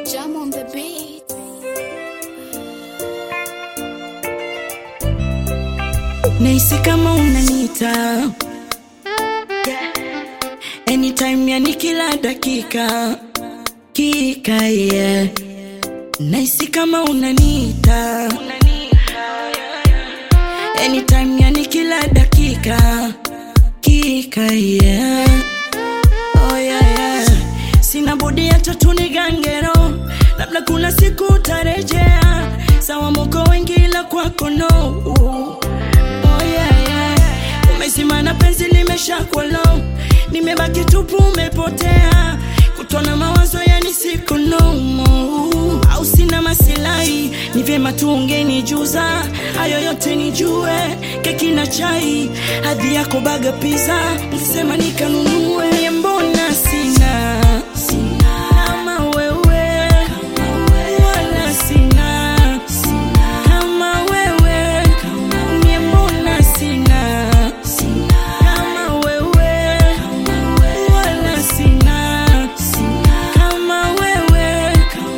Jam on the beat. Nahisi kama unanita anytime, yani kila dakika kika, yeah. Nahisi kama unanita anytime, yani kila dakika kika, yeah. Oh, yeah, yeah. Sina budi hata tunigangero, labda kuna siku utarejea. Sawa, moko wengi ila kwako no. Oh, yeah, yeah. Umezima na penzi limeshakuwa low, nimebaki tupu, umepotea kutona mawazo, yani siko nomo au sina masilahi, ni vyema tu ungenijuza hayo yote nijue, keki na chai, hadhi yako baga pizza, nisema nikanunue, Mie mbona sina kama wewe, wala sina kama wewe, Mie mbona sina kama wewe, wala sina kama wewe.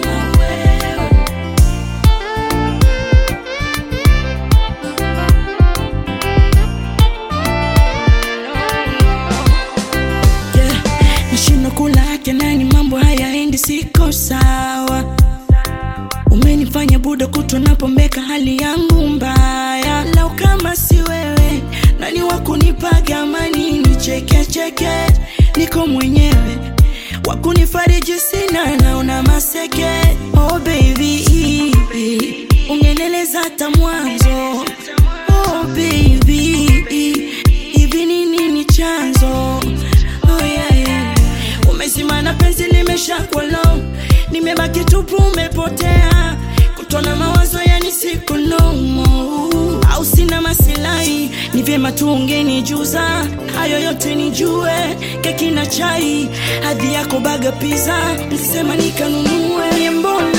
Yeah, nashindwa kula yake nani, mambo hayaendi, siko sawa. Umenifanya buda kutwa napombeka, hali yangu mbaya. Lau kama si wewe, nani wa kunipaga amani nicheke cheke? Niko mwenyewe wakunifariji sina, naona maseke. Oh baby, ungeneleza hata mwanzo. Oh baby, hivi ni nini chanzo? Oh yeah, yeah. Umezima na penzi limeshakuwa low, nimebaki tupu, umepotea kutona mawazo, yani siko nomo au sina masilahi, ni vyema tu ungenijuza hayo yote nijue, keki na chai, hadhi yako baga pizza, nisema nikanunue, Mie mbona